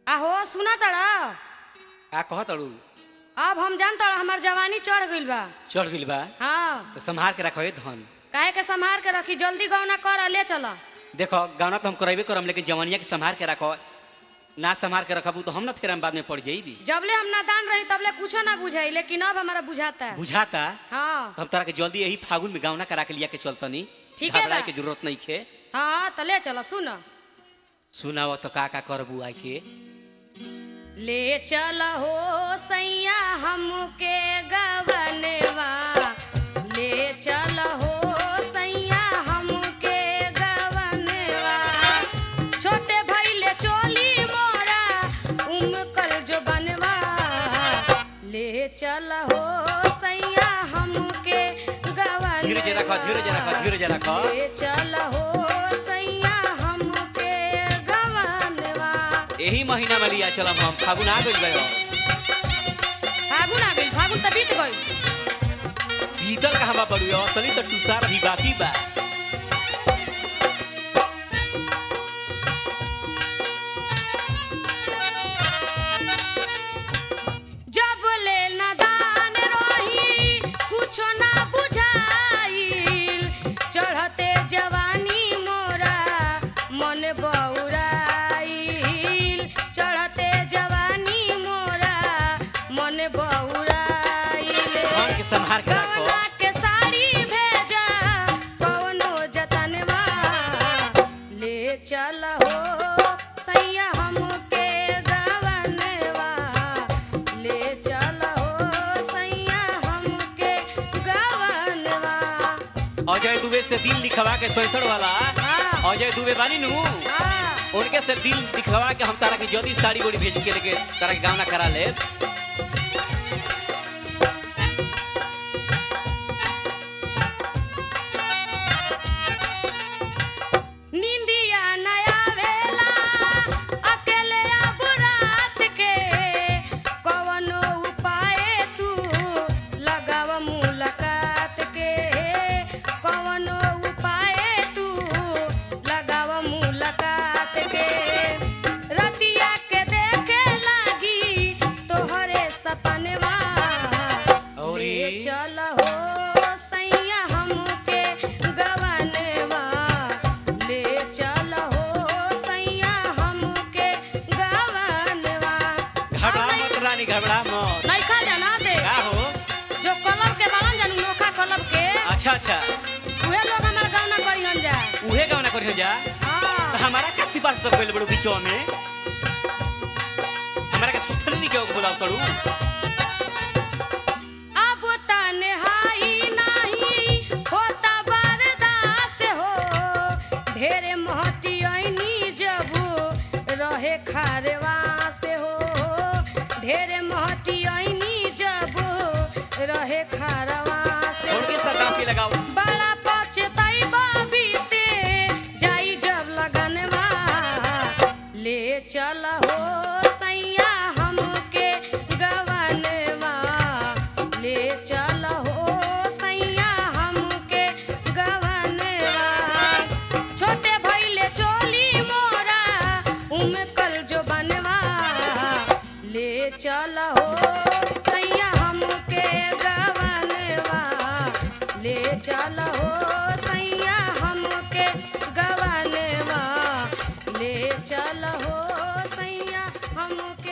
आहो सुना तड़ा का कह तड़ू अब हम जान तड़ा हमार जवानी चढ़ गइल बा चढ़ गइल बा हाँ तो संभाल के रखो धन काहे के संभार के रखी जल्दी गौना कर आ, ले चल देखो गाना तो हम करेबे करम लेकिन जवानिया के संभाल के रखो ना संभाल के रखबू तो हम ना फिर हम बाद में पड़ जाइबी जबले हम नादान रही तबले कुछो ना बुझाई लेकिन अब हमारा बुझाता है बुझाता हाँ तो हम तोरा के जल्दी यही फागुन में गावना करा के लिया के चलतनी ठीक है घबराए बा। के जरूरत नहीं खे हाँ तो ले चल सुन सुनाव तो का का करबू आई के ले चल हो सैया हमके गवनवा ले चल हो सैया हमके गवनवा छोटे भैले चोली मोरा उमकल जो बनवा ले चल हो सैया हमके गवनवा धीरज रखो धीरज रखो धीरज रखो ले चल हो सैया हमके गवनवा यही महीना में लिया चलम हम फागुन आ गइल गयो फागुन आ गई फागुन त बीत गई बीतल कहाँ बा बड़ू असली तो टुसार अभी बाकी बा जब ले नदान रही कुछो ना बुझाइल चढ़ते जवानी मोरा मन बौराइल चढ़ते जवानी मोरा मन बौराइल धन के संभाल के रखो कवना के साड़ी भेजा कवनो जतनवा ले चल हो सैया हमके गवनवा ले चल हो सैया हमके गवनवा अजय दुबे से दिल दिखवा के सैसठ वाला हाँ। अजय दुबे बानी नु हाँ उनके से दिल दिखवा के हम तारा की जल्दी साड़ी गोड़ी भेज के लेके तारा के गावना करा ले निंदिया नया वेला अकेले अब रात के कवनो उपाय तू लगाव मुलाकात के कवनो उपाय तू लगाव मुलाकात के रतिया के देखे लागी तोहरे सपनवा औरी? ले चल हो सैया हमके गवनवा ले चल हो सैया हमके गवनवा घबरा मत रानी घबरा मत नइखा जाना दे का हो जो कलब के बालन जानू नोखा कलब के अच्छा अच्छा उहे लोग हमार गाना करिहन जा उहे गावना करियो जा तो हाँ हमारा का सिफारिश तो कइल बड़ू बीचो में हमारा के सुथनी के बुलाव तड़ू अब तन्हाई नाही होता बर्दाश्त हो ढेरे महटियनी जबू रहे खारवास हो ढेरे महटियनी जबू रहे खारवास उनके साथ गाँव के लगाओ बड़ा पछतैबा बीते जाई जब लगनवा ले चल हो सैया हमके गवनवा ले चल हो सैया हमके गवनवा छोटे भैले चोली मोरा उमकल जो बनवा ले चल हो सैया हमके गवनवा ले चल हो सैया हमके गवनवा ले चल हो सैया हमके